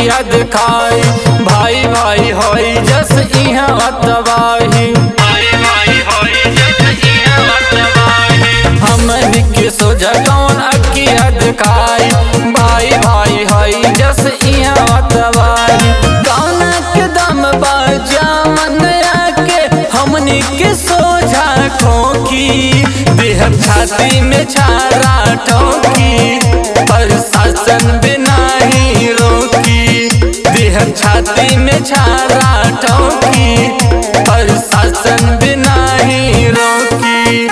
अकिया दिखाई भाई भाई होई जस इहाँ तबाही हमन के सोझा कौन अकिया दिखाई भाई भाई होई जस इहाँ तबाही कौन के दम बाजा मन आके हमनी के सोझा खोकी देह छाती में छारा ठोकी प्रशासन बिना ही रोकी देह छाती में छारा ठोकी प्रशासन बिना ही रोकी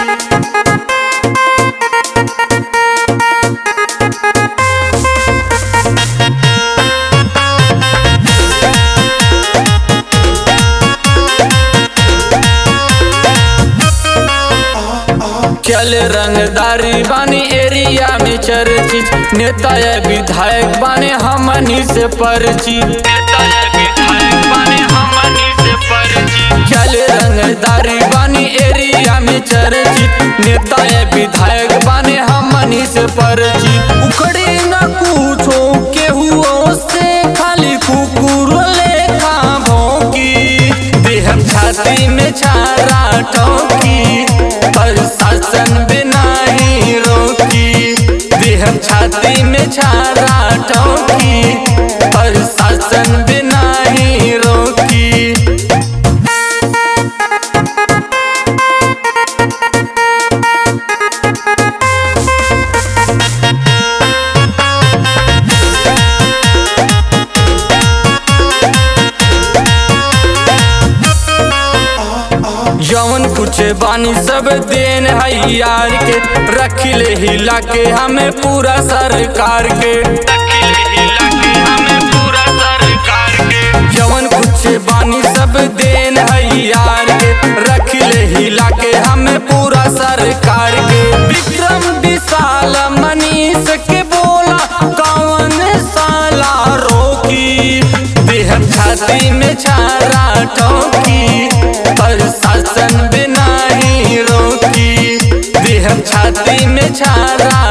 चल रंगदारी बानी एरिया में चर्चित नेता या विधायक बाने हमनी से परिचित चल रंगदारी बानी एरिया में चर्चित नेता या विधायक बाने हमनी से परिचित उखड़ी न पूछो केहू से खाली कुकुर लेखा भौंकी देह छाती में छारा ठोकी प्रशासन बिना ही रोकी देह छाती में छारा ठोकी प्रशासन बिना ही रोकी जौन कुछ बानी सब देन है यार के रखिले हिला के हमें पूरा सरकार के जौन कुछ बानी सब देन है यार के रखिले हिला के हमें पूरा सरकार के विक्रम विशाल मनीष के बोला कौन साला रोकी देह छाती में छारा ठोकी प्रशासन बिना ही रोकी देह छाती में छारा